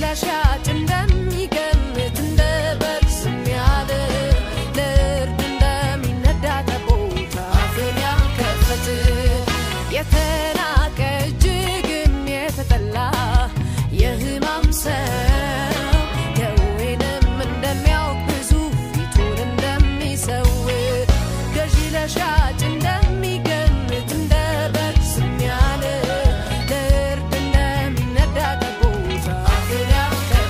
ለሻጭ እንደሚገምት እንደ በግ ዝም ያለ ለእርድ እንደሚነዳ ጠቦት አፉን ያልከፈተ የተናቀ እጅግም የተጠላ የሕማም ሰው ደዌንም እንደሚያውቅ ብዙ ፊቱን እንደሚሰውር ገዢ ለሻጭ እንደሚገምት እንደ በግ ዝም ያለ ለእርድ እንደሚነዳ ጠቦት አፉን ያልከፈተ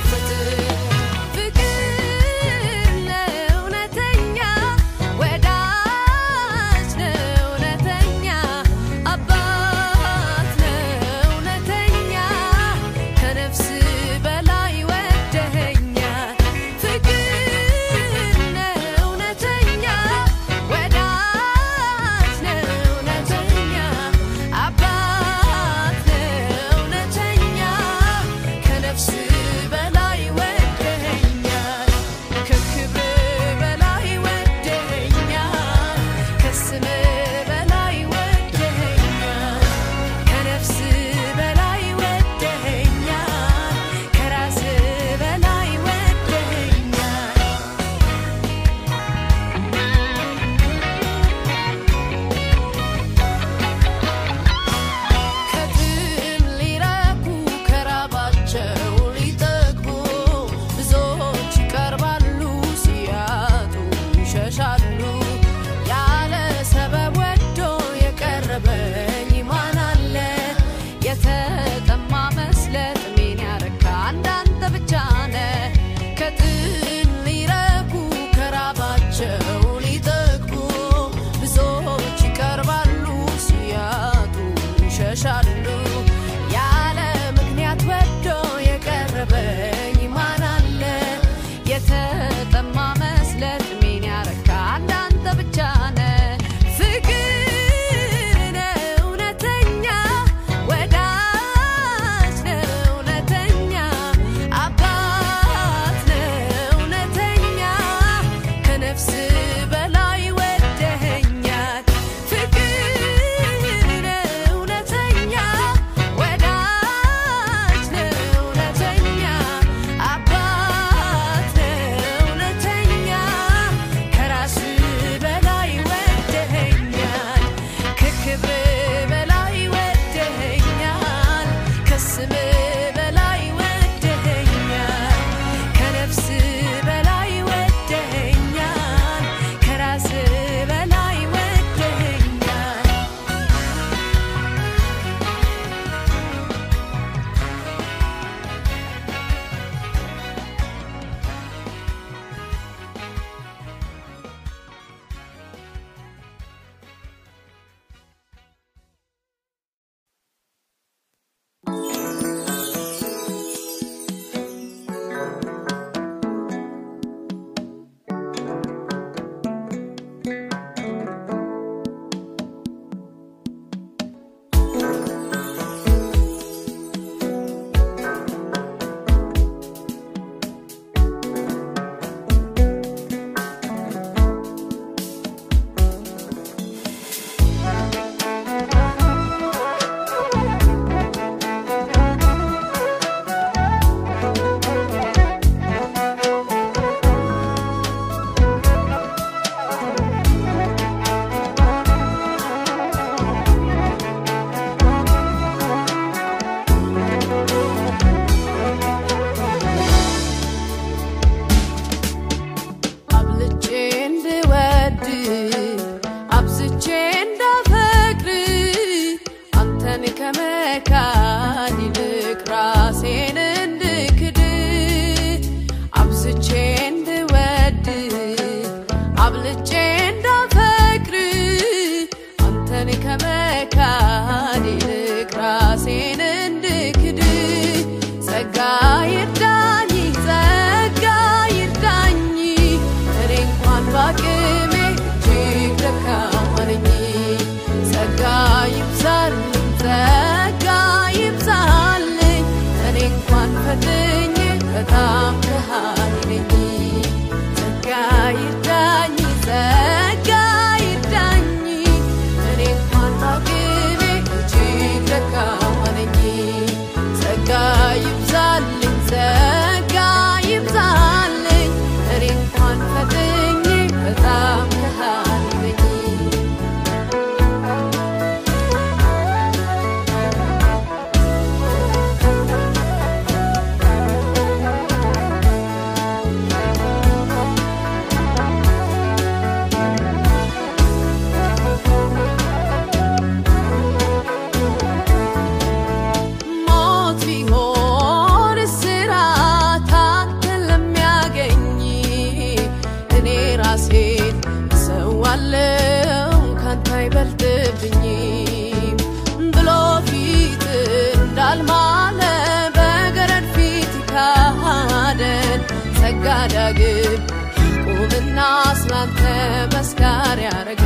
ዳግም ያዕቆብና ስላንተ መስካር ያረገ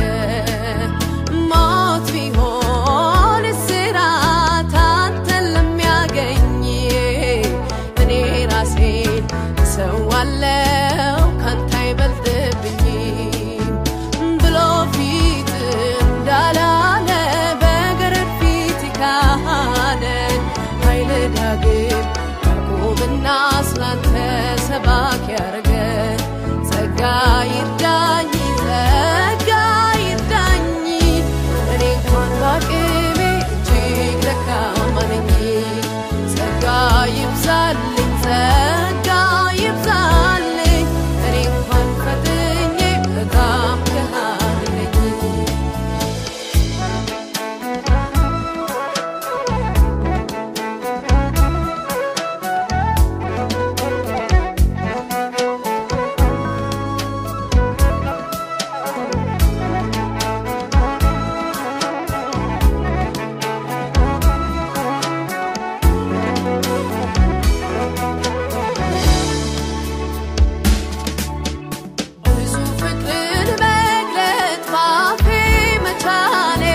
ሞት ቢሆን እስራት አንተን ለሚያገኝ እኔ ራሴን እሰዋለሁ ካንተ አይበልጥብኝም ብሎ ፊት እንዳላለ በገረድ ፊት ካህነን ኃይል ዳግም ያዕቆብና ስላንተ ሰባክ ያረገ ጸጋ ይርዳኝ ጸጋ ይርዳኝ እኔ እንኳን በአቅሜ እጅግ ደካማ ነኝ ጸጋ ይብዛልኝ ጸጋ ይብዛልኝ እኔ እንኳን ፈጥኜ በጣም ከሃዲ ነኝ ብዙ ፍቅርን መግለጥ ባፌ መቻሌ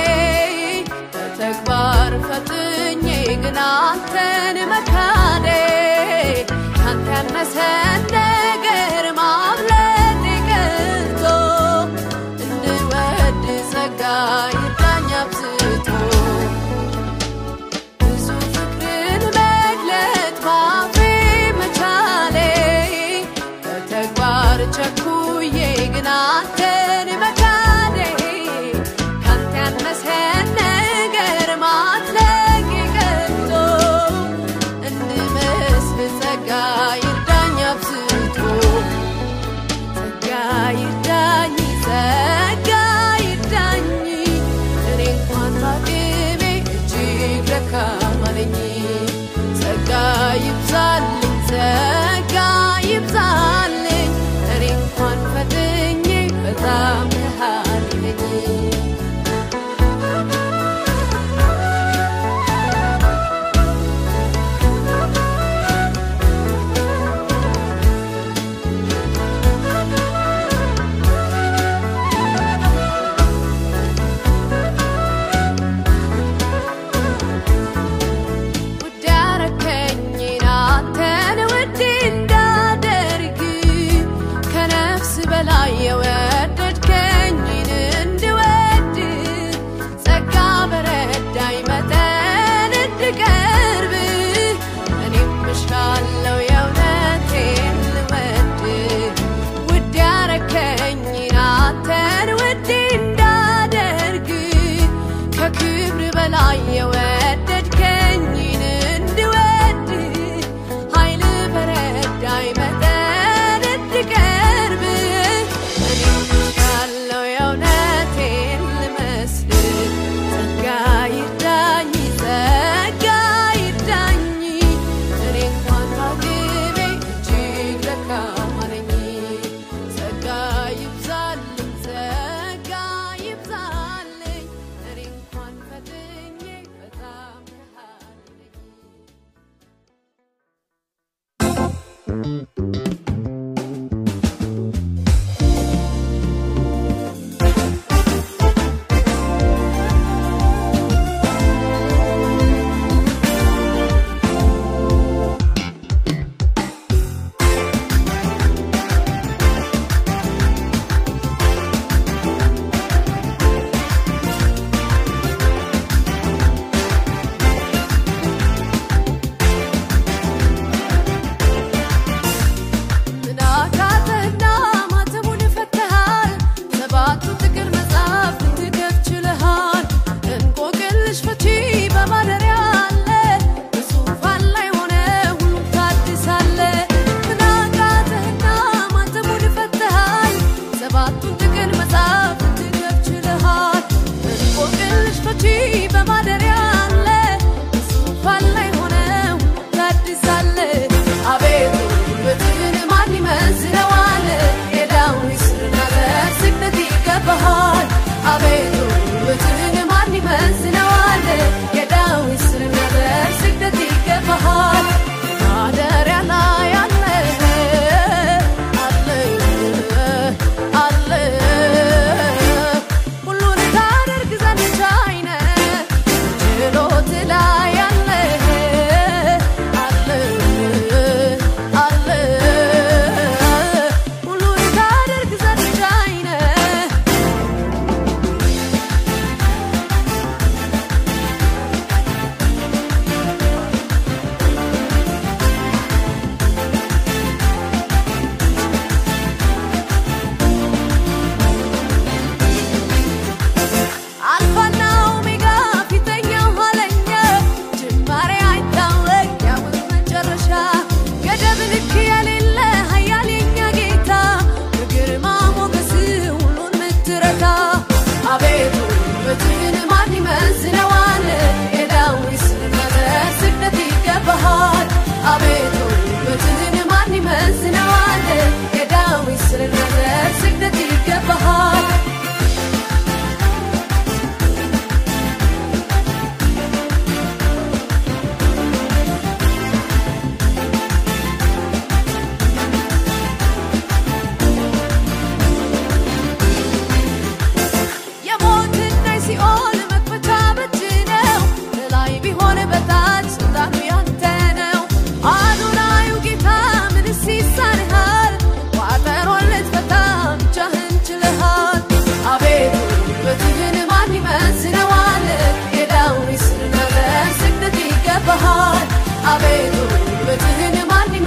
በተግባር ፈጥኜ ግን አንተን መካዴ ካንተ ያነሰን ነገር ማብለጥ ቀርቶ እንድወድ ጸጋ ይርዳኝ አብዝቶ ብዙ ፍቅርን መግለጥ ባፌ መቻሌ በተግባር ቸኩዬ ግን አንተን መካዴ ካንተ ያነሰን ነገር ማድረግ ቀርቶ እንድመስል ጸጋ ይርዳኝ አብዝቶ ጸጋ ይርዳኝ ጸጋ ይርዳኝ እኔ እንኳን በአቅሜ እጅግ ደካማ ነኝ ጸጋ ይብዛልኝ ጸጋ ይብዛልኝ እኔ እንኳን ፈጥኜ በጣም ከሃዲ ነኝ ውድ ያረከኝን አንተን ውድ እንዳደርግ ከነፍስ በላይ የወደድከኝን እንድወድ ጸጋ በረዳኝ መጠን እንድቀርብ እኔም እሻለው የእውነቴን ልወድ ውድ ያረከኝን አንተን ውድ እንዳደርግ ከክብር በላይ የወደድከኝን እንድወድ ኃይል በረዳኝ መጠን እንድቀርብ እኔም ያለው የእውነቴን ልመስል ጸጋ ይርዳኝ ጸጋ ይርዳኝ እኔ እንኳን በአቅሜ እጅግ ደካማ ነኝ ጸጋ ይብዛልኝ ጸጋ ይብዛልኝ እኔ እንኳን ፈጥኜ በጣም ከሃዲ ነኝ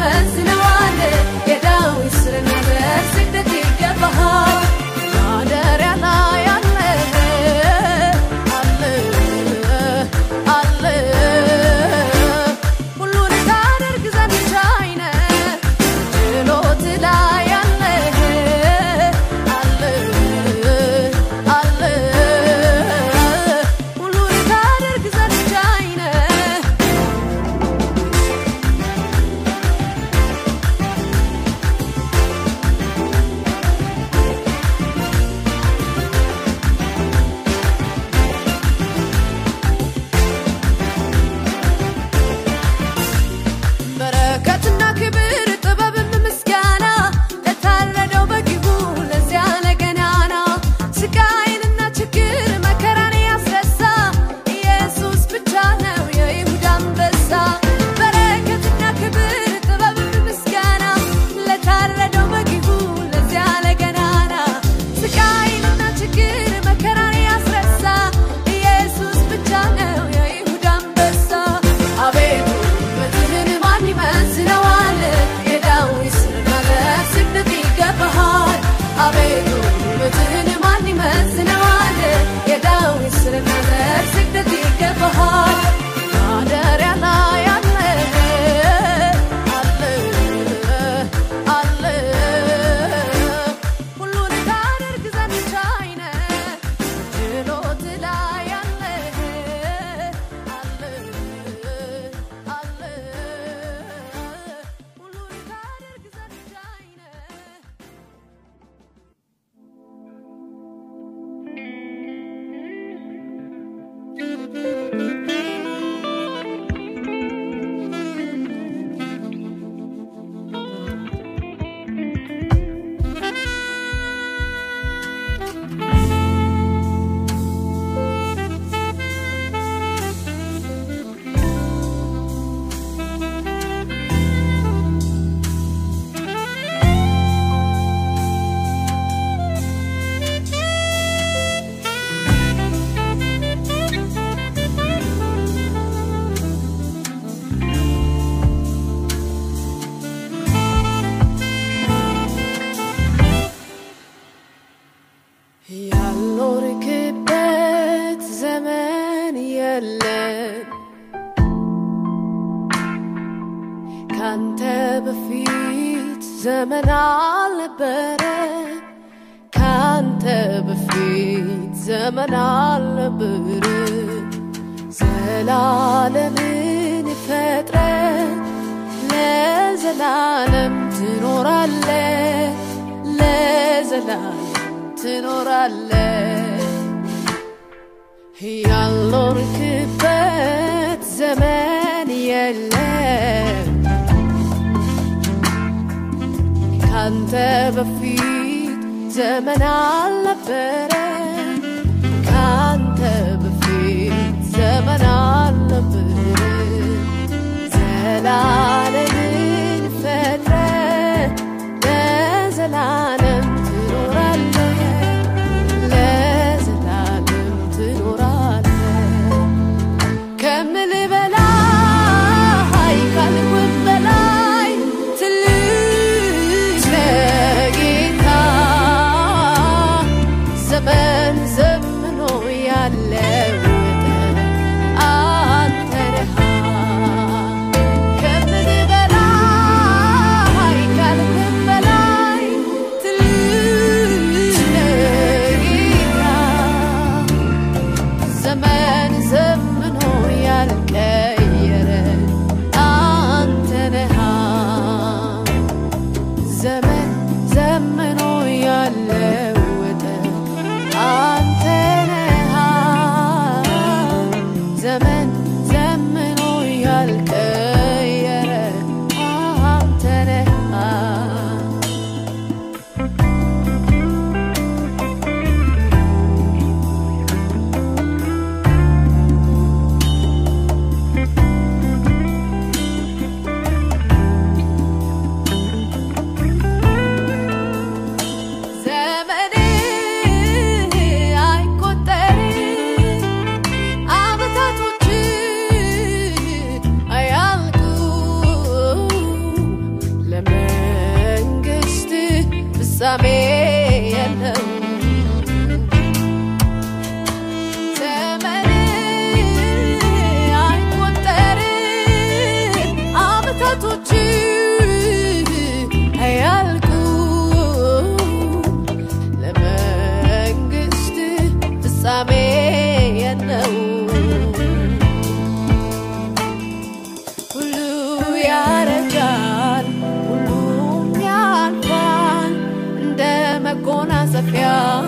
ይመዝነዋል? የዳዊት ስር ነበር ስግደት ይገባሃል። ማደሪያ ላይ አለ አለ አለ ሁሉን ታደርግ ዘንድ ቻይ ነህ ችሎት ላይ አለ አለ አለ ሁሉን ታደርግ ዘንድ ቻይ ነህ በረከትና ክብር ጥበብም ምስጋና ለታረደው በግቡ ለዚያ ለገናና ስቃይንና ችግር መከራን ያስረሳ ኢየሱስ ብቻ ነው የይሁዳ አንበሳ። በረከትና ክብር ጥበብም ምስጋና ለታረደው በግቡ ለዚያ ለገናና ስቃይንና ችግር መከራን ያስረሳ ኢየሱስ ብቻ ነው የይሁዳ አንበሳ። አቤቱ ውበትህን ማን ይመዝነዋል? የዳዊት ስር ማለት ስግደት ይገባሃል። አቤቱ ውበትህን ማን ይመዝነዋል? የዳዊት ስር ማለት ስግደት ይገባሃል። ማደሪያ ላይ አለ አለ አለ ሁሉን ታደርግ ዘንድ ቻይ ነህ ችሎት ላይ አለ አለ አለ ሁሉን ታደርግ ዘንድ ቻይ ነህ ያልኖርክበት ዘመን የለም ካንተ በፊት ዘመን አልነበረ ካንተ በፊት ዘመን አልነበረ ዘላለምን ፈጥረ ለዘላለም ትኖራለ ለዘላለም ትኖራለ ያልኖርክበት ዘመን የለም ካንተ በፊት ዘመን አልነበረ ካንተ በፊት ዘመን አልነበረ ዘላለምን ፈጥረ ለዘላለም ትኖራለህ ለዘላለም ትኖራለህ ከምልህ በላይ ካልኩት በላይ ትልቅ ነህ ጌታ ዘመን ዘምኖ ያለወጠ አንተ ነህ ከምልህ በላይ ማረፊያ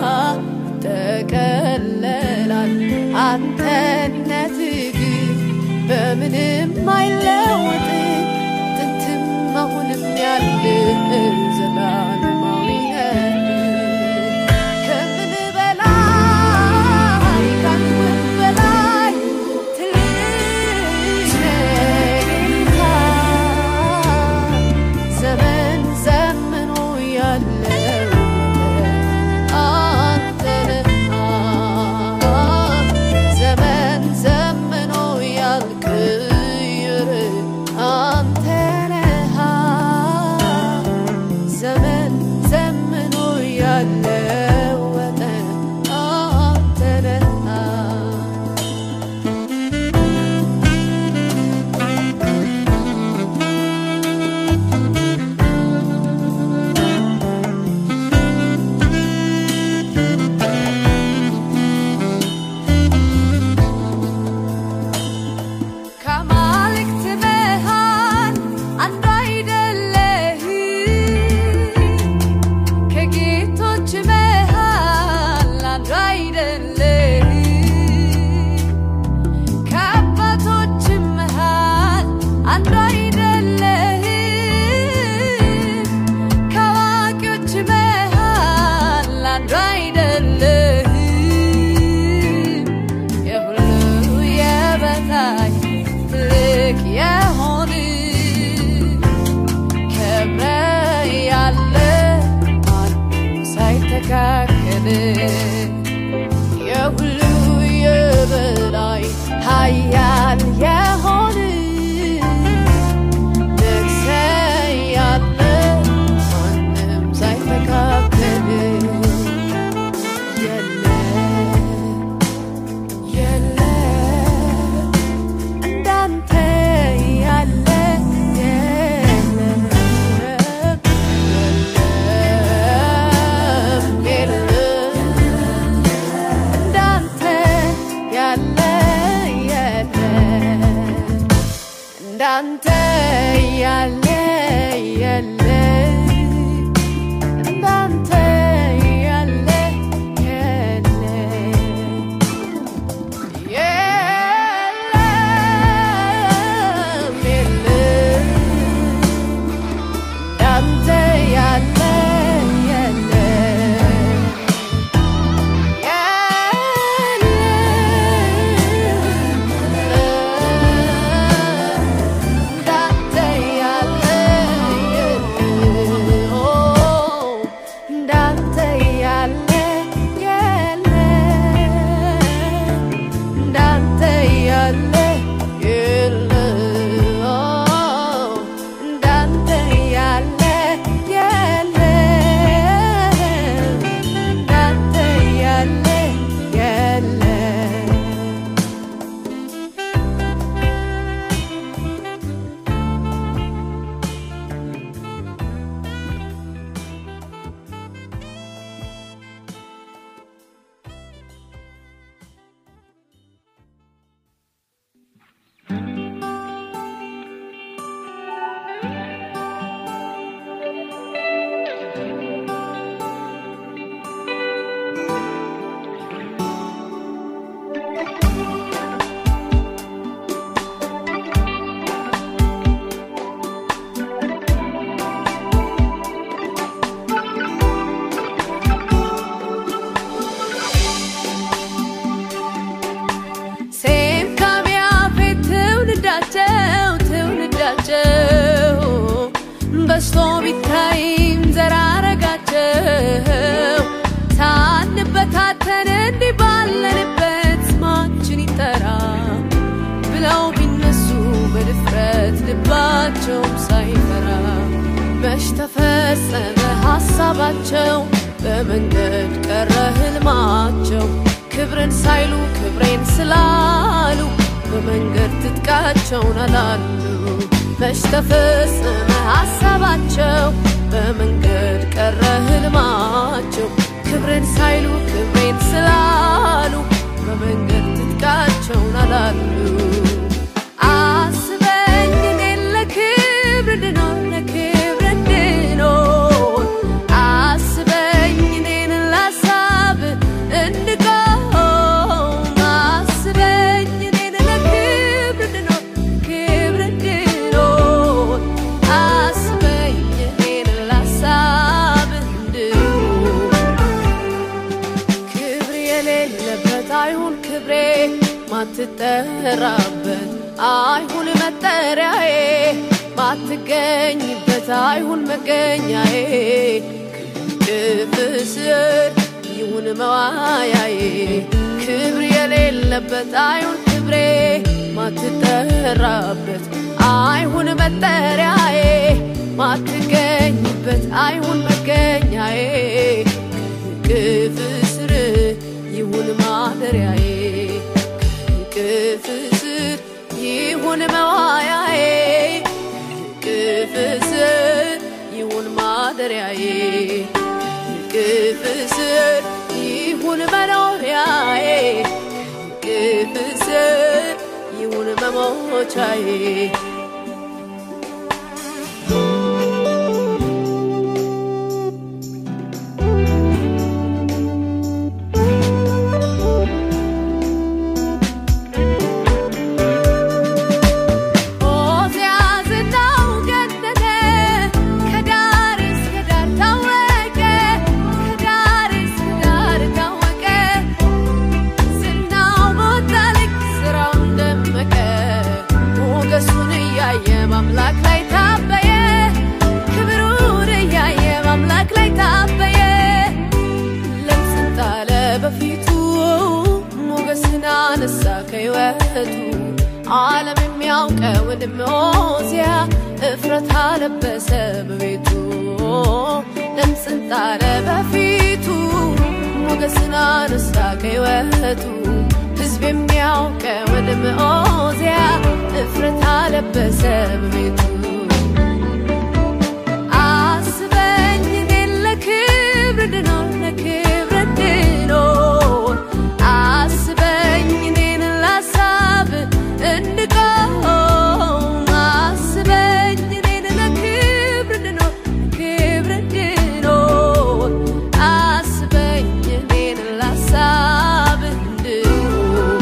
ተቀለላል አንተነት ግን በምንም አይለወጥ ጥንትም አሁንም ያለ ዘላለማዊ ነህ። ከምን በላይ ከምን በላይ ትልቅ ነህ ጌታ። ዘመን ዘምኖ ያለው አንተ ነህ። ዘመን ዘምኖ ያልቅይር አንተ ነህ። ዘመን ዘምኖ ያለወጠ አንተ ነህ። ከአማልክት መሃል አንዱ አይደለህም፣ ከጌቶች መሃል አንዱ አይደለህም፣ ከአባቶች መሃል አንዱ አይደለህም፣ ከአዋቂዎች መሃል አንዱ አይደለህም። የሁሉ የበላይ ትልቅ የሆን ከብረህ ያለ ማንም ሳይተካከል የሁሉ የበላይ ኃያል የሆን ነግሰህ ያለ ማንም ሳይተካከል የለም የለም እንዳንተ ያለ የለም የለም የለም እንዳንተ ያለ የለም እንዳንተ ያለ የለም እንዳንተ ያለ የለም የለም የለም እንዳንተ ያለ የለም እንዳንተ ያለ እንዳንተ ያለ እንዳንተ ያለ እንዳንተ ያለ እንዳንተ ያለ የለም ሴም ካም ያፌት ትውልዳቸው ትውልዳቸው በዝቶ ቢታይም ዘራረጋቸው ሳንበታተን እንዲህ ባለንበት ስማችን ይጠራ ብለው ቢነሱ በድፍረት ልባቸውም ሳይፈራ መች ተፈጸመ ሀሳባቸው በመንገድ ቀረ ህልማቸው ክብርን ሳይሉ ክብሬን ስላሉ በመንገድ ትጥቃቸውን አላሉ መች ተፈጸመ ሀሳባቸው በመንገድ ቀረ ህልማቸው ክብርን ሳይሉ ክብሬን ስላሉ በመንገድ ትጥቃቸውን አላሉ አስበኝ እኔን ለክብር እንድኖር ለክብር እንድኖር አስበኝ እኔን ላስ ማትጠራበት አይሁን መጠሪያዬ ማትገኝበት አይሁን መገኛዬ ክንፍ ስር ይሁን መዋያዬ ክብር የሌለበት አይሁን ክብሬ ማትጠራበት አይሁን መጠሪያዬ ማትገኝበት አይሁን መገኛዬ ክንፍ ስር ይሁን ማደሪያዬ ክንፍ ስር ይሁን መዋያዬ ክንፍ ስር ይሁን ማደሪያዬ ክንፍ ስር ይሁን መኖሪያዬ ክንፍ ስር ይሁን መሞቻዬ ኦዚያ ዝናው ገነነ ከዳር እስከ ዳር ታወቀ ከዳር እስከ ዳር ታወቀ ዝናው በወጣ ልክ ስራውን ደመቀ ሞገሱን እያየ በአምላክ ላይ ታበየ ክብሩን እያየ በአምላክ ላይ ታበየ ለምጽን ጣለ በፊቱ ሞገስን አነሳ ከሕይወቱ ዓለም የሚያውቀው ወንድም ኦዚያ እፍረት አለበሰ በቤቱ ለምጽን ጣለ በፊቱ ሞገስን አነሳ ከሕይወቱ ሕዝብ የሚያውቀው ወንድም ኦዚያ እፍረት አለበሰ በቤቱ አስበኝ እኔን ለክብር እንድኖር ለክብር እንድኖር አስበኝ እኔን ላሳብ እንድቆም አስበኝ እኔን ለክብር እንድኖር ለክብር እንድኖር አስበኝ እኔን ላሳብ እንድኖር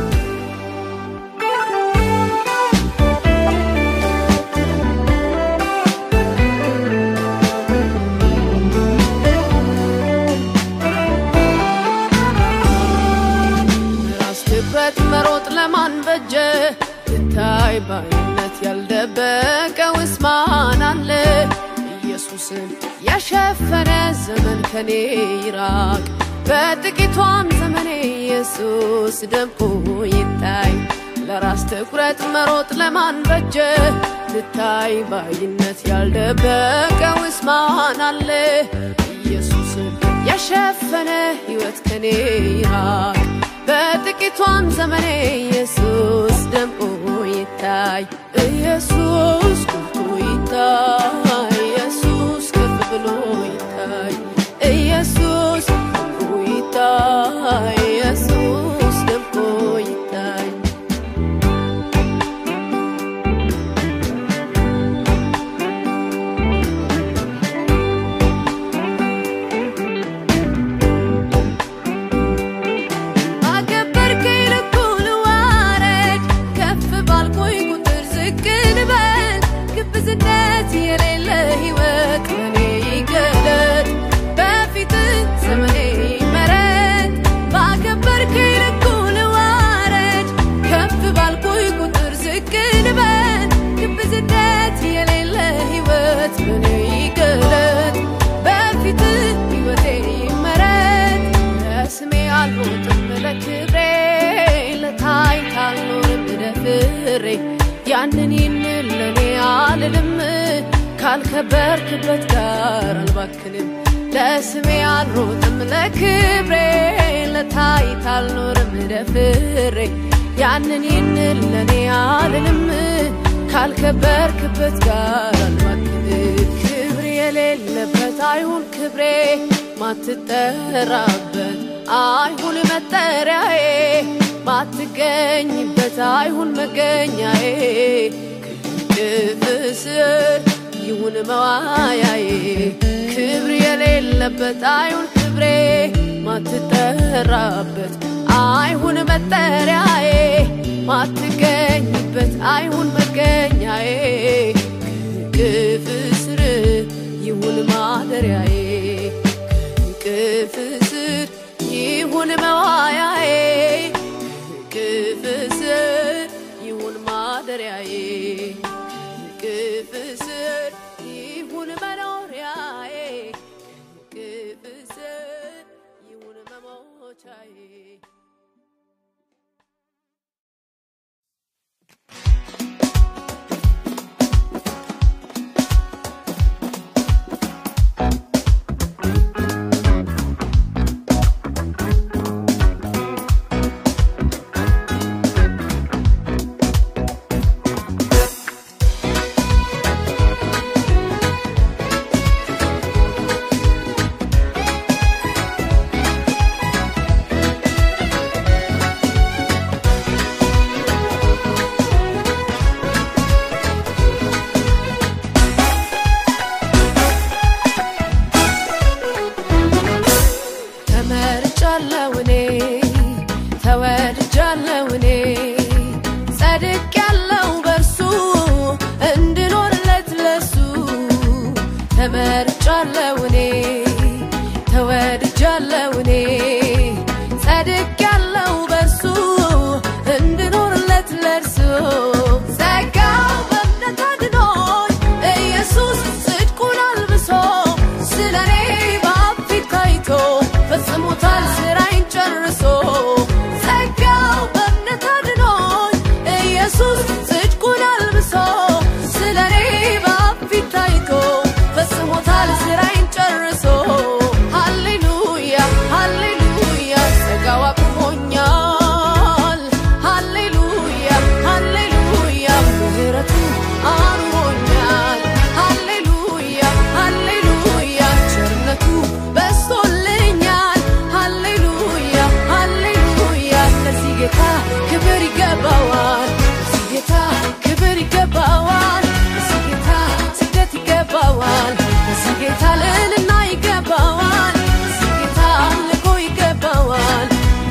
ራስ ትኩረት መሮጥ ለማን በጀ ትታይ ባይነት ያልደበቀውስ ማን አለ ኢየሱስን የሸፈነ ዘመን ከኔ ይራቅ በጥቂቷም ዘመኔ ኢየሱስ ደምቆ ይታይ ለራስ ትኩረት መሮጥ ለማን በጀ ልታይ ባይነት ያልደበቀውስ ማን አለ ኢየሱስን የሸፈነ ሕይወት ከኔ ይራቅ በጥቂቷም ዘመኔ ኢየሱስ ደምቆ ይታይ ኢየሱስ ጎልቶ ይታይ ኢየሱስ ከፍ ብሎ ይታይ ኢየሱስ ደምቆ ይታይ ኢየሱስ ደምቆ ይታይ አከበርከኝ ልኩ ልዋረድ ከፍ ባልኩኝ ቁጥር ዝቅ ልበል ግብዝነት የሌለ ሕይወት በኔ ይገለጥ በፊት ዘመኔ ይመረጥ ባከበርከኝ ልኩ ልዋረድ ከፍ ባልኩኝ ቁጥር ዝቅ ልበል ግብዝነት የሌለ ሕይወት በኔ ይገለጥ በፊት ሕይወቴ ይመረጥ ለስሜ አልሮጥም ለክብሬ ለታይታ አልኖርም ደፍሬ ያንን ይህንን ለእኔ አልልም ካልከበርክበት ጋር አልባክንም ለስሜ አልሮጥም ለክብሬ ለታይታ አልኖርም ደፍሬ ያንን ይህንን ለእኔ አልልም ካልከበርክበት ጋር አልባክንም ክብር የሌለበት አይሁን ክብሬ ማትጠራበት አይሁን መጠሪያዬ ማትገኝበት አይሁን መገኛዬ ክንፍ ስር ይሁን መዋያዬ ክብር የሌለበት አይሁን ክብሬ ማትጠራበት አይሁን መጠሪያዬ ማትገኝበት አይሁን መገኛዬ ክንፍ ስር ይሁን ማደሪያዬ ክንፍ ስር ይሁን መዋያዬ ክንፍ ተመርጫለሁ እኔ ተወድጃለሁ እኔ ጸድቄያለሁ በእርሱ እንድኖርለት ለእርሱ ጸጋው በእምነት አድኖኝ ኢየሱስ ጽድቁን አልብሶ ስለ እኔ በአብ ፊት ታይቶ ፈጽሞታል ስራዬን ጨርሶ ጸጋው በእምነት አድኖኝ ኢየሱስ ጽድቁን አልብሶ ስለ እኔ በአብ ፊት ታይቶ ፈጽሞታል ስራዬን ጨርሶ ሃሌሉያ ሃሌሉያ ጸጋው አቁሞኛል ሃሌሉያ ሃሌሉያ ምህረቱ አኑሮኛል ሃሌሉያ ሃሌሉያ ቸርነቱ በስቶልኛል ሃሌሉያ ሃሌሉያ ለዚህ ጌታ ክብር ይገባዋል ለዚህ ጌታ ክብር ይገባዋል ለዚህ ጌታ ስግደት ይገባዋል ለዚህ ጌታ ልዕልና ይገባዋል ለዚህ ጌታ አምልኮ ይገባዋል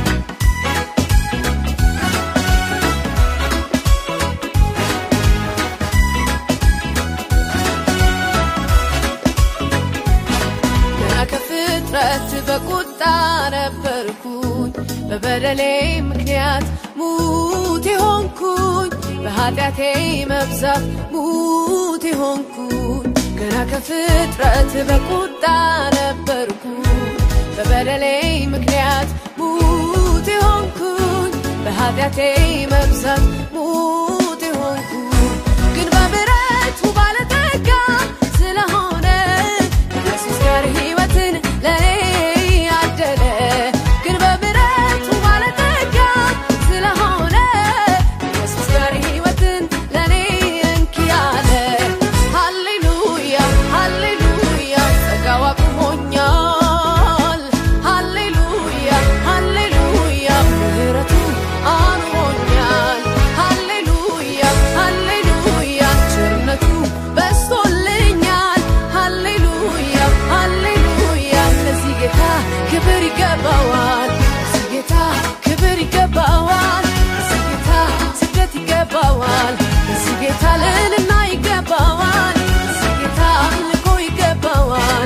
ገና ከፍጥረት በቁጣ ነበርኩኝ በበደሌ ምክንያት ሙት የሆንኩኝ በኃጢአቴ መብዛት ሙት የሆንኩኝ ገና ከፍጥረት በቁጣ ነበርኩኝ በበደሌ ምክንያት ሙት የሆንኩኝ በኃጢአቴ መብዛት ሙት የሆንኩኝ ግን በምሕረቱ ባለጠጋ ስለሆነ ኢየሱስ ጋር ሕይወትን ለእኔ ያደለ ግን በምሕረቱ ባለጠጋ ስለሆነ ኢየሱስ ጋር ሕይወትን ለእኔ እንኪ ያለ ሃሌሉያ ሃሌሉያ ጸጋው አቁሞኛል ሃሌሉያ ሃሌሉያ ምህረቱ አኑሮኛል ሃሌሉያ ሃሌሉያ ቸርነቱ በስቶልኛል ሃሌሉያ ሃሌሉያ ለዚህ ጌታ ክብር ይገባዋል ለዚህ ጌታ ክብር ይገባዋል ለዚህ ጌታ ስግደት ይገባዋል ለዚህ ጌታ ልዕልና ይገባዋል ለዚህ ጌታ አምልኮ ይገባዋል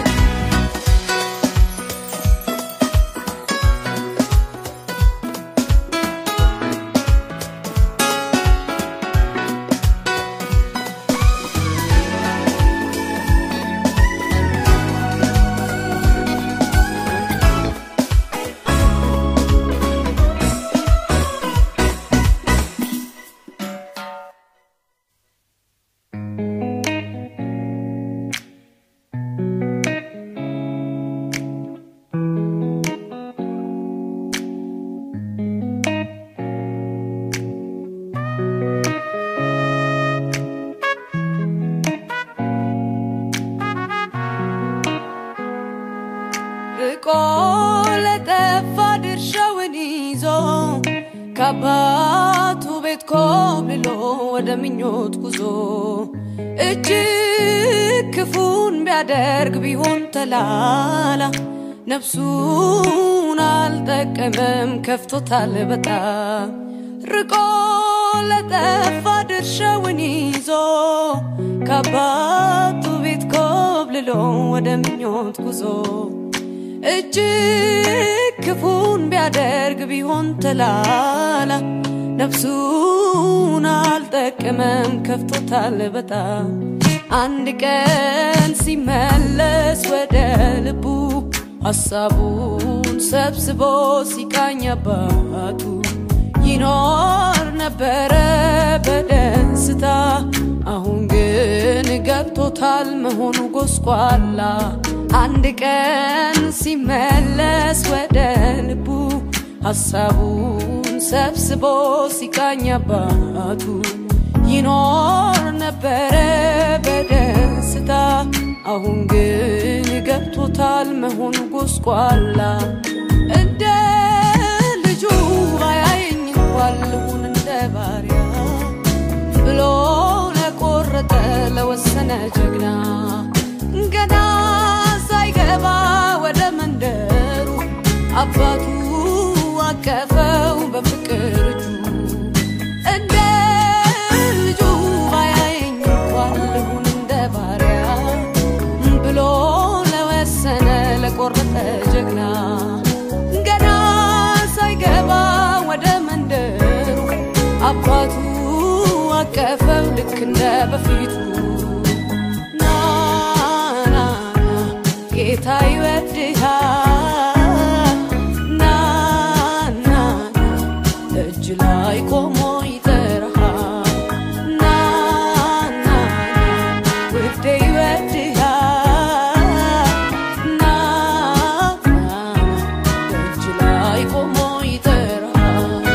ርቆ ለጠፋ ድርሻውን ይዞ ከአባቱ ቤት ኮብልሎ ወደ ምኞት ጉዞ እጅግ ክፉን ቢያደርግ ቢሆን ተላላ ነፍሱን አልጠቀመም ከፍቶታል በጣም ርቆ ለጠፋ ድርሻውን ይዞ ከአባቱ ቤት ኮብልሎ ወደ ምኞት ጉዞ እጅግ ክፉን ቢያደርግ ቢሆን ተላላ ነፍሱን አልጠቀመም ከፍቶታል በጣም አንድ ቀን ሲመለስ ወደ ልቡ ሐሳቡን ሰብስቦ ሲቃኝ አባቱ ይኖር ነበረ በደስታ አሁን ግን ገብቶታል መሆኑ ጎስቋላ አንድ ቀን ሲመለስ ወደ ልቡ ሐሳቡን ሰብስቦ ሲቃኝ አባቱ ይኖር ነበረ በደስታ አሁን ግን ገብቶታል መሆኑ ጎስቋላ እንደ ልጁ ባያየኝ እንኳን ልሁን እንደ ባሪያ ብሎ ለቆረጠ ለወሰነ ጀግና ገና ሳይገባ ወደ መንደሩ አባቱ አቀፈው በፍቅር እጁ እንደ ልጁ ባያየኝ እንኳን ልሁን እንደ ባሪያ ብሎ ልክ እንደ በፊቱ ና ና ና ጌታ ይወድሃል ና ና ና እጅ ላይ ቆሞ ይጠራሃል ና ና ና ውዴ ይወድሃል ና ና ና እጅ ላይ ቆሞ ይጠራሃል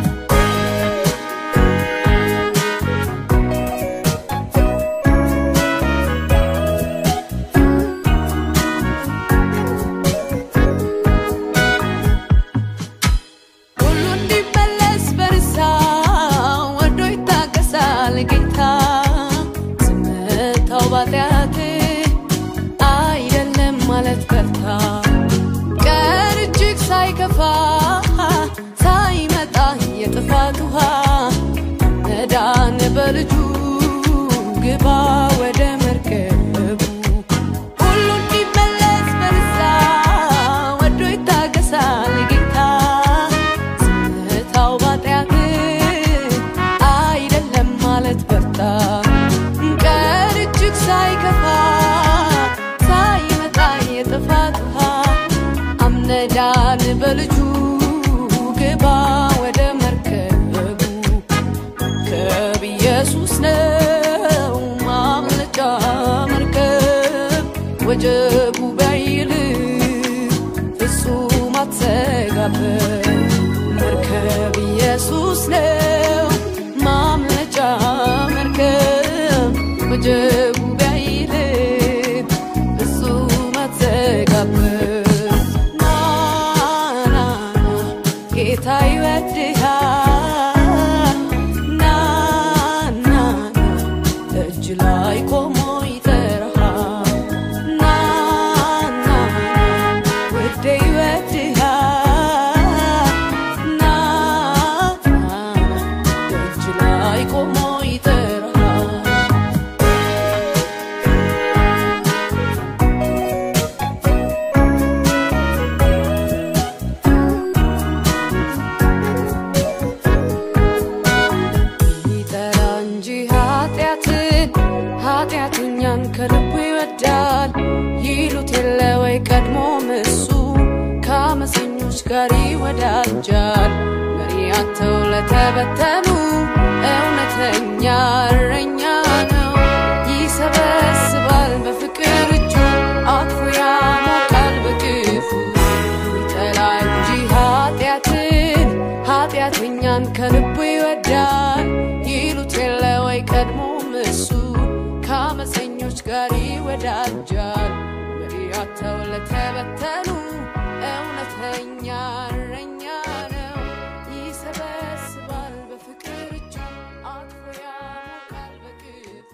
ሁሉ እንዲመለስ በንስሐ ወዶ ይታገሳል ጌታ። ዝምታው ባጢአት አይደለም ማለት በርታ። ቀን እጅግ ሳይከፋ ሳይመጣ የጥፋት ውሃ መዳን በልጁ ግባ ወደ መርከቡ ሁሉ እንዲመለስ በንስሐ ወዶ ይታገሳል ጌታ። ዝምታው ባጢአት አይደለም ማለት በርታ። ቀን እጅግ ሳይከፋ ሳይመጣ የጥፋት ውሃ አምነዳን በልጁ ግባ ወደ መርከቡ መርከብ ኢየሱስ ነው ማምለጫ መርከብ ወጀቡ ባይል ፍጹም አትሰጋበት መርከብ ኢየሱስ ነው ማምለጫ መርከብ ወጀቡ ባይል ፍጹም አትሰጋበት ና ና ና ጌታ ይወድሃል ና ና ና እጅ ላይ ቆሞ ይጠራሃል ና ና ና ውዴ ይወድሃል ና ና ና እጅ ላይ ቆሞ ይጠራሃል ይጠራ እንጂ ኃጢአትን ኃጢአተኛን ከልቡ ይወዳል ይሉት የለ ወይ ቀድሞም እሱ ከአመፀኞች ጋር ይወዳጃል መሪ አጥተው ለተበተኑ እውነተኛ እረኛ ነው ይሰበስባል በፍቅር እጁ አቅፎ ያሞቃል በግፉ ይጠላ እንጂ ኃጢአትን ኃጢአተኛን ከልቡ ይወዳል ይሉት የለ ወይ ቀድሞም እሱ ከአመፀኞች ጋር ይወዳጃል መሪ አጥተው ለተበተኑ እውነተኛ እረኛ ነው ይሰበስባል በፍቅር እጁ አቅፎ ያሞቃል በግፉ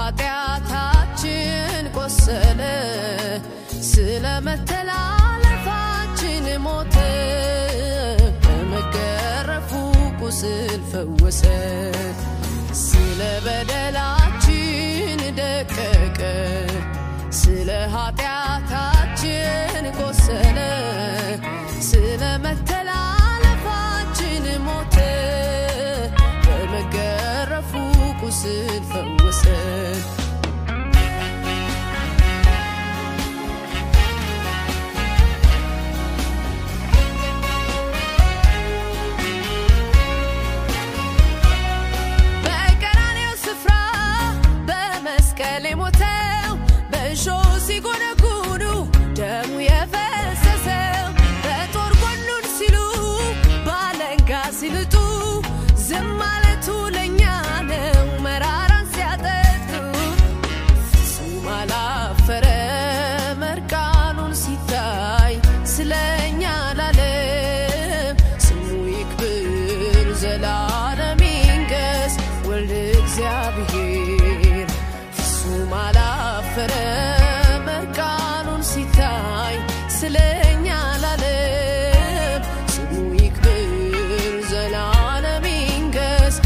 ኃጢአታችን ቆሰለ፣ ስለ መተላለፋችን ሞተ፣ በመገረፉ ቁስል ፈወሰ፣ ስለ በደላችን ደቀቀ፣ ስለ ኃጢአታችን ቆሰለ፣ ስለ መተላለፋችን ሞተ፣ በመገረፉ ቁስል ፈወሰን። በቀራንዮ ስፍራ በመስቀል የሞተው በእሾህ ሲጎነጉኑ ደሙ የፈሰሰው በጦር ጎኑን ሲሉ ባለንጋ ሲልጡ ዝም ማለቱ ለእኛ ነው መራራን ሲያጠጡ ፍጹም አላፈረ መርቃኑን ሲታይ ስለኛ ላለም ስሙ ይክብር ዘላለም ይንገስ ወልድ እግዚአብሔር ፍጹም አላፈረ መርቃኑን ሲታይ ስለኛ ላለም ስሙ ይክብር ዘላለም ይንገስ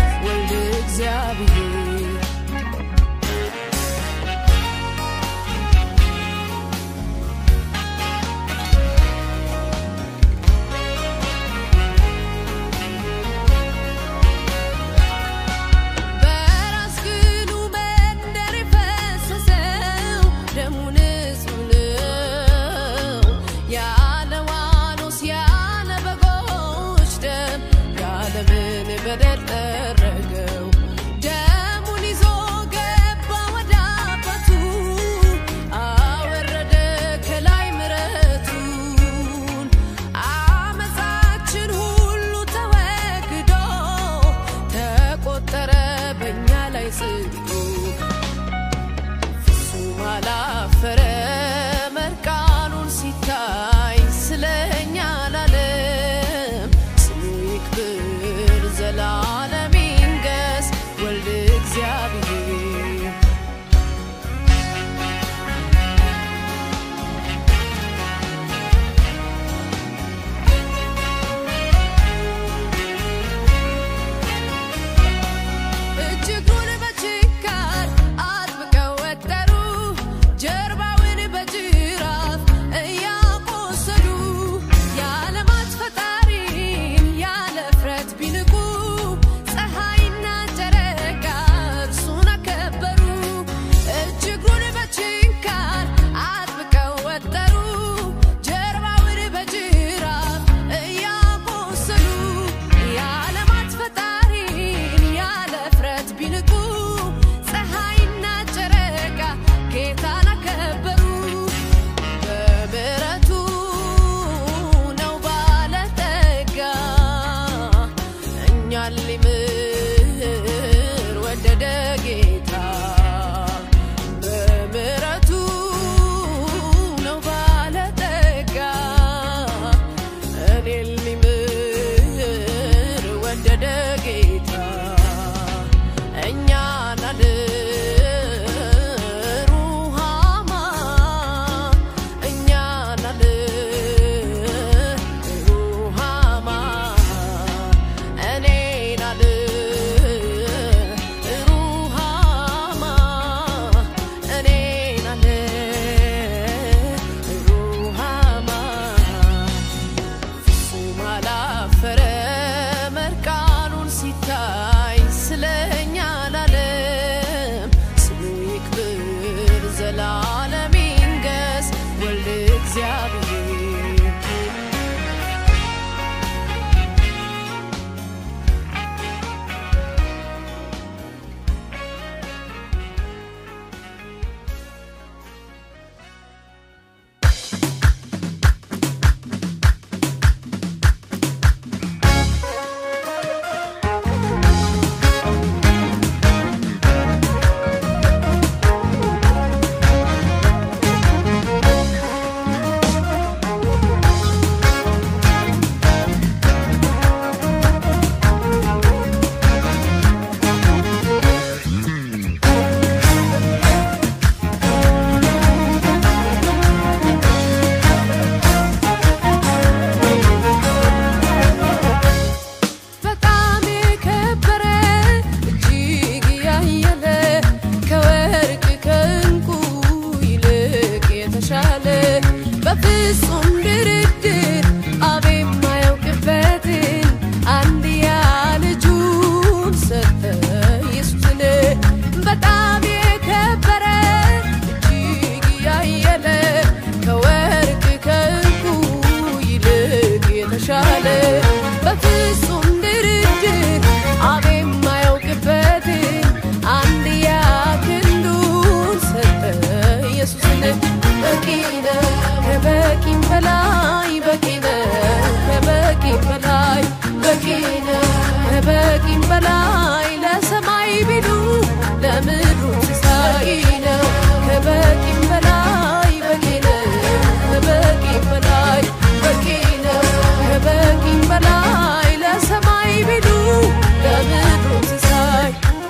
በላይ ለሰማይ ቢሉ ለምድሩ ሲሳይ ነው። ከበቂም በላይ በቂ ነው። ከበቂም በላይ በቂ ነው። ከበቂም በላይ ለሰማይ ቢሉ ለምድሩ ሲሳይ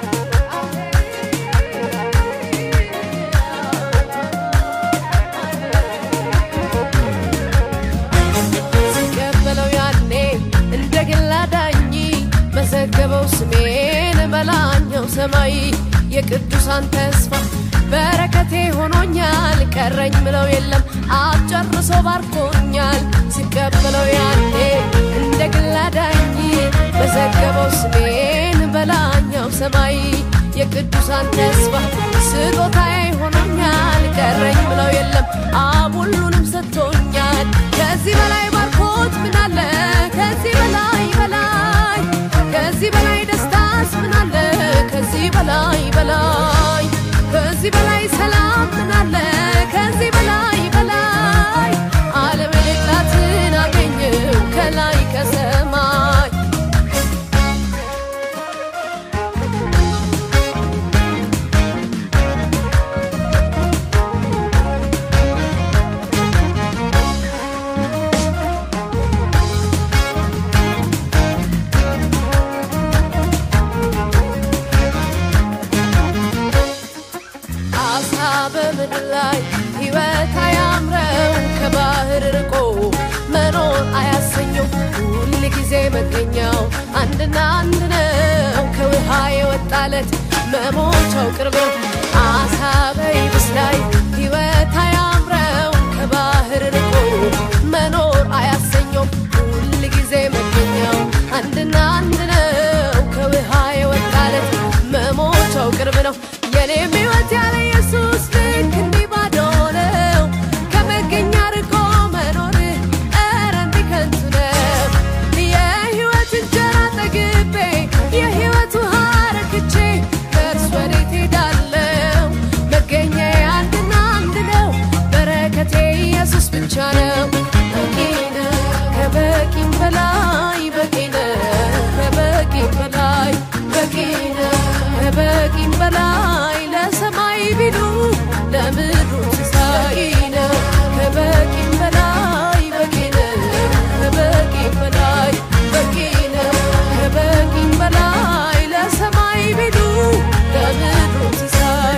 ሲቀበለው ያኔ እንደ ግል አዳኝ መዘገበው ስሜን በላኛው ሰማይ የቅዱሳን ተስፋ በረከቴ ሆኖኛል ቀረኝ ምለው የለም አብ ጨርሶ ባርኮኛል ሲቀበለው ያኔ እንደ ግል አዳኝ መዘገበው ስሜን በላኛው ሰማይ የቅዱሳን ተስፋ ስጦታዬ ሆኖኛል ቀረኝ ምለው የለም አብ ሁሉንም ሰጥቶኛል ከዚህ በላይ ባርኮት ምን አለ ከዚህ በላይ በላይ ከዚህ በላይ ደስታስ ምን አለ ከዚህ በላይ በላይ ከዚህ በላይ ሰላም ምን አለ ከዚህ በላይ በላይ አለመልእክታትን አገኘው ከላይ ከሰማይ አሳ በምድር ላይ ሕይወት አያምረው ከባህር ርቆ መኖር አያሰኘው ሁል ጊዜ መገኛው አንድና አንድ ነው ከውሃ የወጣለት መሞቻው ቅርብ ነው አሳ በይብስ ላይ ሕይወት አያምረው ከባህር ርቆ መኖር አያሰኘው ሁል ጊዜ መገኛው አንድና አንድ ነው ከውሃ የወጣለት መሞቻው ቅርብ ነው የኔም ሕይወት ያለ ኢየሱስ ልክ እንዲህ ባዶ ነው ከመገኛ ርቆ መኖር ኧረ እንዲህ ከንቱ ነው የሕይወት እንጀራ ጠግቤ የሕይወት ውሃ ረክቼ ከእርሱ ወዴት ሄዳለሁ መገኛዬ አንድና አንድ ነው በረከቴ ኢየሱስ ብቻ ነው በቂ ነው ከበቂም በላይ በቂ ነው ከበቂም በላይ በቂ ነው ከበቂም በላይ ለሰማይ ቢሉ ለምድሩ ሲሳይ ነው ከበቂም በላይ በቂ ነው ከበቂም በላይ በቂ ነው ከበቂም በላይ ለሰማይ ቢሉ ለምድሩ ሲሳይ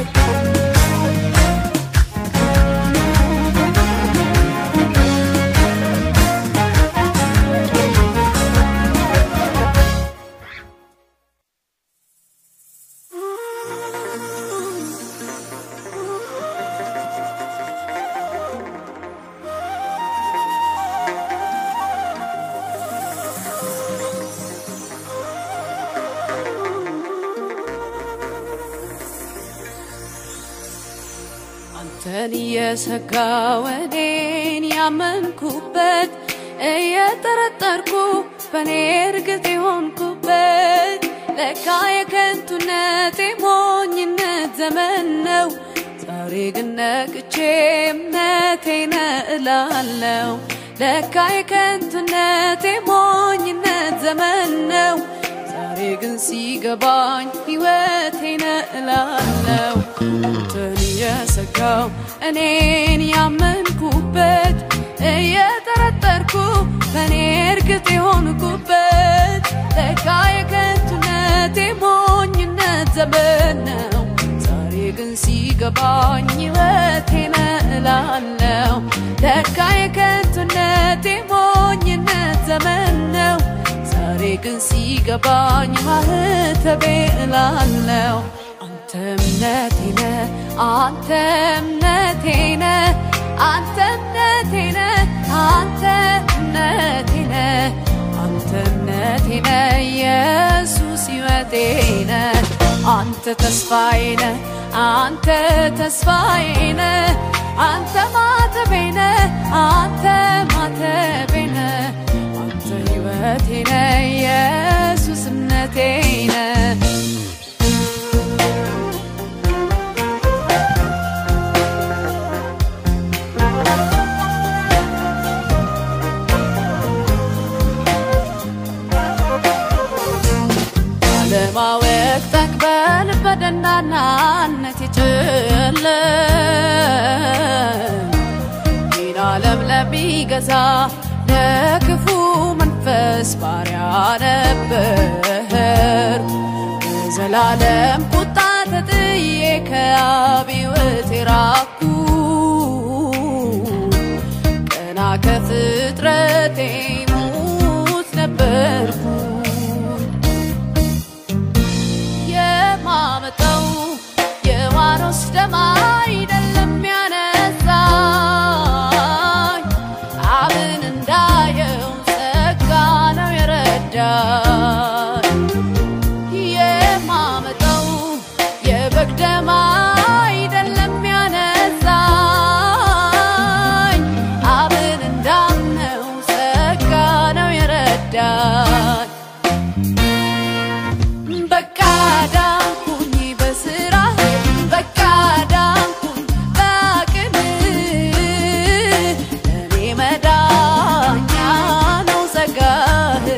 አንተን እየሰጋው እኔን ያመንኩበት እየጠረጠርኩ በእኔ እርግጥ የሆንኩበት ለካ የከንቱነት የሞኝነት ዘመን ነው። ዛሬ ግን ነቅቼ እምነቴ ነው እላለሁ። ለካ የከንቱነት የሞኝነት ዘመን ነው። ዛሬ ግን ሲገባኝ ሕይወቴ ነው እላለሁ። አንተን እየሰጋው እኔን ያመንኩበት እየጠረጠርኩ በእኔ እርግጥ የሆንኩበት ለካ የከንቱነት የሞኝነት ዘመን ነው። ዛሬ ግን ሲገባኝ ሕይወቴ ነው እላለሁ። ለካ የከንቱነት የሞኝነት ዘመን ነው። ዛሬ ግን ሲገባኝ ማህተቤ እላለሁ። አንተ እምነቴ ነህ፣ አንተ እምነቴ ነህ፣ አንተ እምነቴ ነህ፣ አንተ እምነቴ ነህ፣ አንተ እምነቴ ነህ፣ ኢየሱስ ሕይወቴ ነህ። አንተ ተስፋዬ ነህ፣ አንተ ተስፋዬ ነህ፣ አንተ ማተቤ ነህ፣ አንተ ማተቤ ነህ፣ አንተ ሕይወቴ ነህ፣ ኢየሱስ እምነቴ ነህ። በገናናነት ይጨለም ይህን ዓለም ለሚገዛ ለክፉ መንፈስ ባሪያ ነበር በዘላለም ቁጣ ተጥዬ ከአብ ሕይወት የራኩ ገና ከፍጥረቴ ሙት ነበርኩ የማመጣው የዋኖስ ደም አይደለም ያነሳኝ አብን እንዳየው ጸጋ ነው የረዳኝ የማመጣው የበግ ደም አይደለም ያነሳኝ አብን እንዳምነው ጸጋ ነው የረዳኝ በቃ ዳንኩኝ በስራህ በቃ ዳንኩኝ በአቅምህ እኔ መዳኛ ነው ጸጋህ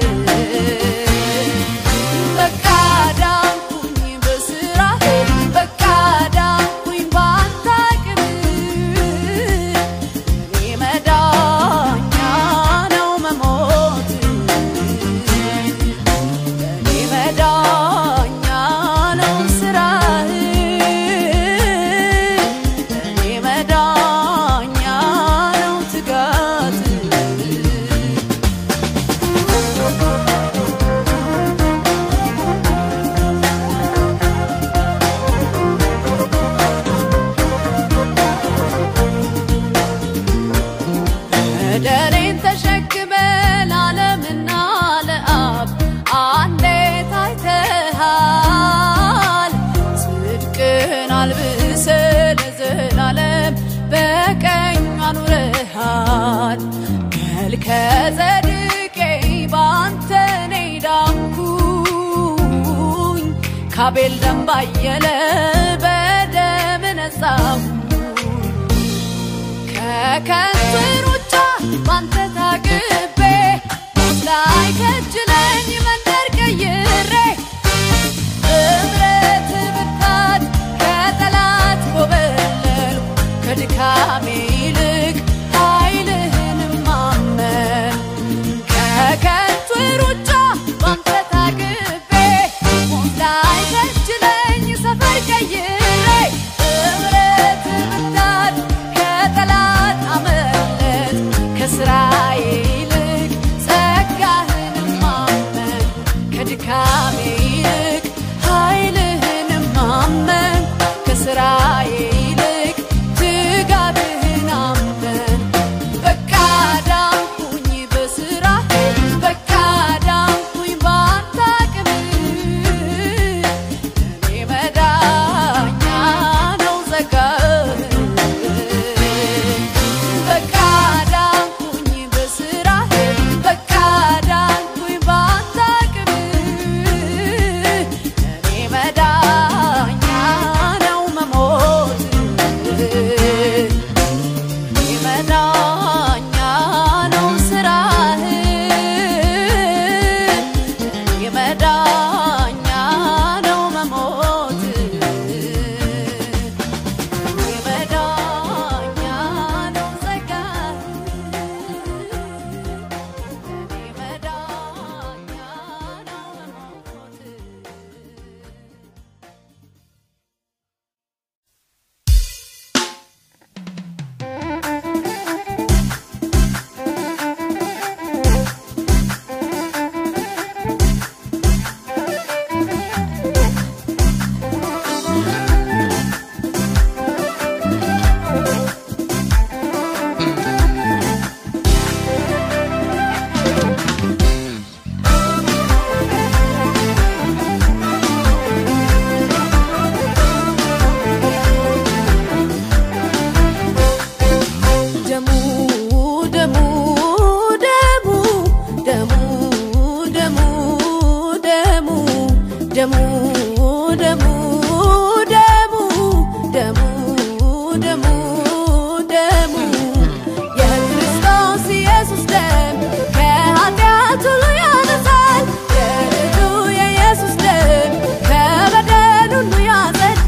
በቃ ዳንኩኝ በስራህ በቃ ዳንኩኝ በአንተ አቅምህ እኔ መዳኛ ነው መሞት እኔ መዳኛ ነው ስራህ እኔ መዳኛ ነው ትጋት በደሌን ተሸክመ ለዓለምና ለአብ አንዴ ታይተሃል። ጽድቅን አልብሰ ለዘላለም በቀኝ አኑረሃል። መልከ ጸድቄ በአንተ እኔ ዳንኩኝ ካቤል ደም ባየለ በደም ነጻሁ ከከንቱ ሩጫ ባንተ ታግቤ ሞት ላይ ከጅለኝ መንደር ቀይሬ እምረት ብርታት ከጠላት ኮበለልኩ ከድካሜ ይልቅ ኃይልህን ማመን ከከንቱ ሩጫ ባንተ ታግቤ ሞት ላይ ከጅለኝ ሰፈር ቀይሬ እምረት ብርታት ከጠላት አመለት ከስራዬ ይልቅ ጸጋህን ማመን ከድካሜ ይልቅ ኃይልህን ማመን ከስራዬ ይልቅ ትጋትህን አመን በቃ ዳንኩኝ በስራህ በቃ ዳንኩኝ በአንተ አቅምህ እኔ መዳኛ ነው ጸጋህ በቃ ዳንኩኝ በስራህ በቃ ዳንኩኝ በአንተ አቅምህ እኔ መዳኛ ነው መሞት እኔ መዳኛ ነው ስራህ እኔ መዳኛ ነው መሞት እኔ መዳኛ ነው ጸጋህ እኔ መዳኛ ነው መሞት ደሙ ደሙ ደሙ ደሙ ደሙ ደሙ ደሙ ደሙ ደሙ ደሙ ደሙ ደሙ የክርስቶስ ኢየሱስ ደም ከኃጢአት ሁሉ ያነጻል። የልጁ የኢየሱስ ደም ከበደል ሁሉ ያጸዳል።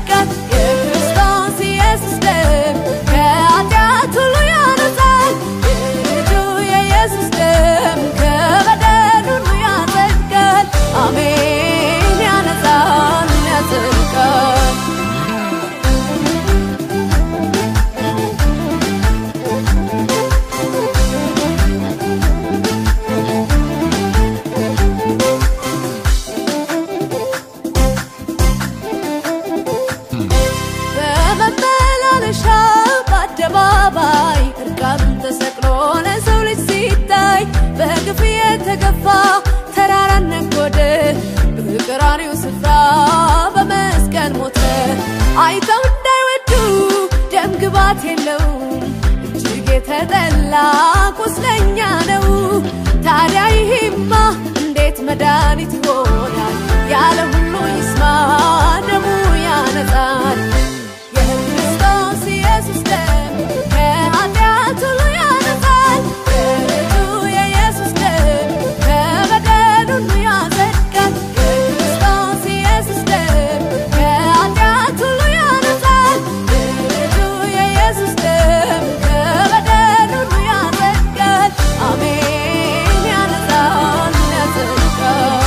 በቀራንዮ ስፍራ በመስቀል ሞተ። አይተው እንዳይወዱ ደም ግባት የለውም እጅግ የተጠላ ቁስለኛ ነው። ታዲያ ይሄማ እንዴት መድኃኒት ይሆናል? ያለ ሁሉ ይስማ ደሙ ያነጻል። የክርስቶስ ኢየሱስ ደም ከኃጢአት ሁሉ ያነጻል። የልጁ የኢየሱስ ደም ከበደል ሁሉ ያጸድቃል። የክርስቶስ ኢየሱስ ደም ከኃጢአት ሁሉ ያነጻል። የልጁ የኢየሱስ ደም ከበደል ሁሉ ያጸድቃል። አሜን ያነጻል ያጸድቃል።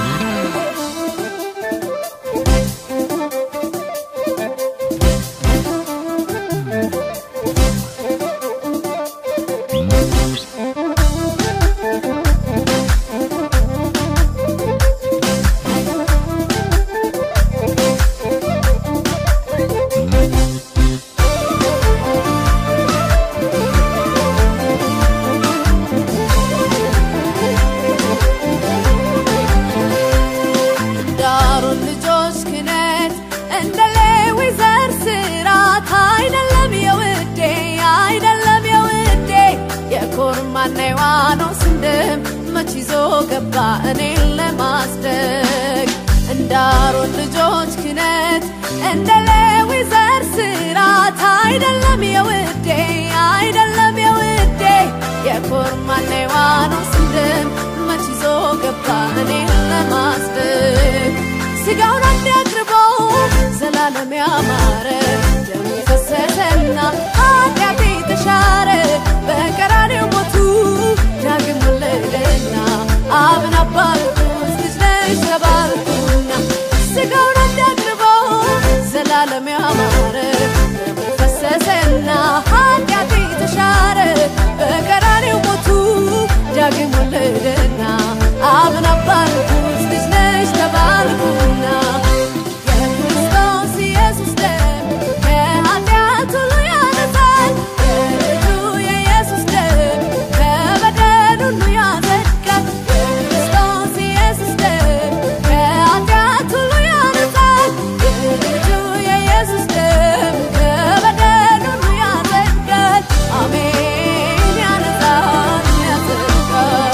ዳሩን ልጆች ክነት እንደ ሌዊ ዘር ስራት አይደለም የውዴ አይደለም የውዴ የኮርማና የዋኖስን ደም መች ይዞ ገባ እኔን ለማስደግ እንዳሮን ልጆች ክነት እንደ ሌዊ ዘር ስራት አይደለም የውዴ አይደለም የውዴ የኮርማና የዋኖስን ደም መች ይዞ ገባ እኔን ለማስደግ ስጋውን አንድ አቅርቦ ዘላለም ያማረ ደሙ ፈሰሰና ኃጢአቴ ተሻረ በቀራንዮ ሞቱ ዳግም ወለደና አብን አባልኩት ልጅ ነሽ ተባልኩና ስጋውን አንድ አቅርቦ ዘላለም ያማረ ደሙ ፈሰሰና ኃጢአቴ ተሻረ በቀራንዮ ሞቱ ዳግም ወለደና አብን አባልኩት ልጅ ነሽ ተባልኩና የክርስቶስ ኢየሱስ ደም ከኃጢአት ሁሉ ያነጻል። የልጁ የኢየሱስ ደም ከበደል ሁሉ ያጸድቃል። የክርስቶስ ኢየሱስ ደም ከኃጢአት ሁሉ ያነጻል። የልጁ የኢየሱስ ደም ከበደል ሁሉ ያጸድቃል። አሜን ያነጻል ያጸድቃል።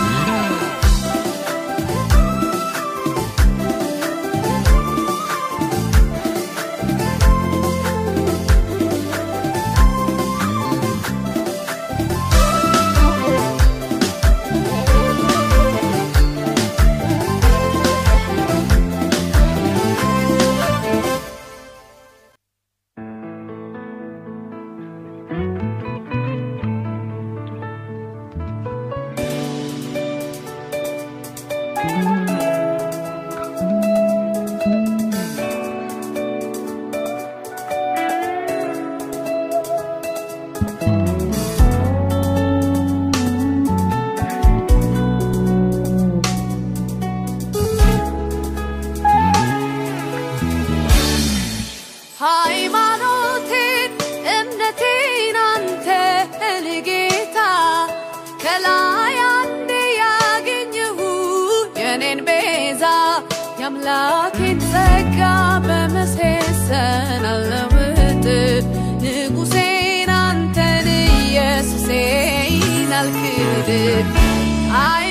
ሃይማኖቴን እምነቴን አንተን ጌታ ከላይ አንዴ ያገኘሁ የኔን ቤዛ የአምላኬን ጸጋ በመሴሰን አለውጥ ንጉሴን አንተን ኢየሱሴን አልክድ አይ